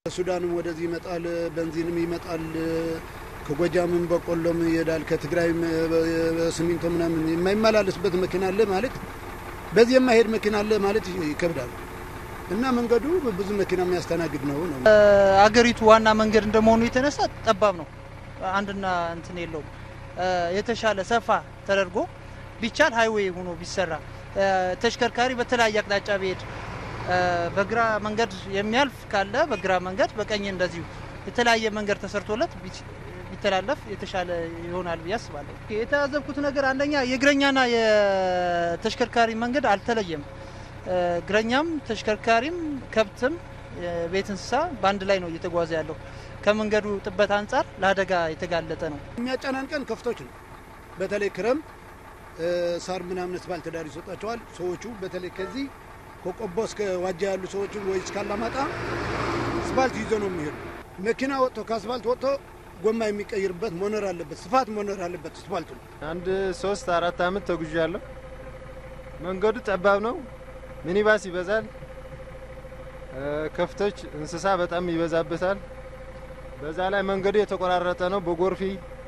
ከሱዳንም ወደዚህ ይመጣል፣ ቤንዚንም ይመጣል፣ ከጎጃምም በቆሎም ይሄዳል፣ ከትግራይም ሲሚንቶ ምናምን የማይመላለስበት መኪና አለ ማለት በዚህ የማይሄድ መኪና አለ ማለት ይከብዳል። እና መንገዱ ብዙ መኪና የሚያስተናግድ ነው ነው አገሪቱ ዋና መንገድ እንደመሆኑ የተነሳ ጠባብ ነው። አንድና እንትን የለውም። የተሻለ ሰፋ ተደርጎ ቢቻል ሀይዌይ ሆኖ ቢሰራ ተሽከርካሪ በተለያየ አቅጣጫ ቢሄድ በግራ መንገድ የሚያልፍ ካለ በግራ መንገድ በቀኝ እንደዚሁ የተለያየ መንገድ ተሰርቶለት ቢተላለፍ የተሻለ ይሆናል ብዬ አስባለሁ። የተያዘብኩት ነገር አንደኛ የእግረኛና የተሽከርካሪ መንገድ አልተለየም። እግረኛም ተሽከርካሪም ከብትም ቤት እንስሳ በአንድ ላይ ነው እየተጓዘ ያለው። ከመንገዱ ጥበት አንጻር ለአደጋ የተጋለጠ ነው። የሚያጨናንቀን ከፍቶች ነው። በተለይ ክረምት ሳር ምናምን አስፋልት ዳር ይሰጣቸዋል ሰዎቹ። በተለይ ከዚህ ከቆቦ እስከ ዋጃ ያሉ ሰዎቹ ወይ እስከ አላማጣ አስፋልት ይዞ ነው የሚሄዱ። መኪና ወጥቶ ከአስፋልት ወጥቶ ጎማ የሚቀይርበት መኖር አለበት፣ ስፋት መኖር አለበት አስፋልቱ። አንድ ሶስት አራት አመት ተጉዣለሁ። መንገዱ ጠባብ ነው። ሚኒባስ ይበዛል። ከፍቶች፣ እንስሳ በጣም ይበዛበታል። በዛ ላይ መንገዱ የተቆራረጠ ነው። በጎርፊ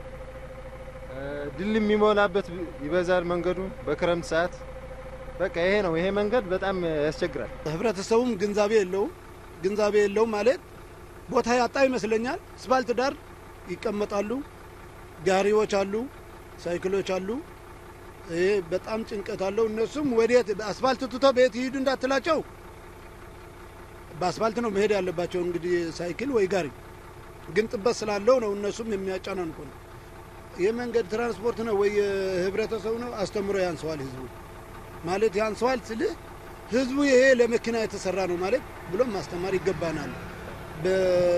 ድል የሚሞላበት ይበዛል መንገዱ በክረምት ሰዓት። በቃ ይሄ ነው። ይሄ መንገድ በጣም ያስቸግራል። ህብረተሰቡም ግንዛቤ የለውም። ግንዛቤ የለውም ማለት ቦታ ያጣ ይመስለኛል። አስፋልት ዳር ይቀመጣሉ። ጋሪዎች አሉ፣ ሳይክሎች አሉ። ይሄ በጣም ጭንቀት አለው። እነሱም ወዴት አስፋልት ትቶ ቤት ይሂዱ እንዳትላቸው በአስፋልት ነው መሄድ ያለባቸው። እንግዲህ ሳይክል ወይ ጋሪ ግን ጥበት ስላለው ነው እነሱም የሚያጨናንቁ ነው። የመንገድ ትራንስፖርት ነው ወይ ህብረተሰቡ ነው አስተምሮ ያንሰዋል። ህዝቡ ማለት ያንሰዋል ስልህ ህዝቡ ይሄ ለመኪና የተሰራ ነው ማለት ብሎም ማስተማር ይገባናል።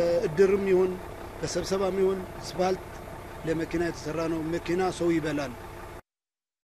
በእድርም ይሁን በስብሰባም ይሁን አስፋልት ለመኪና የተሰራ ነው። መኪና ሰው ይበላል።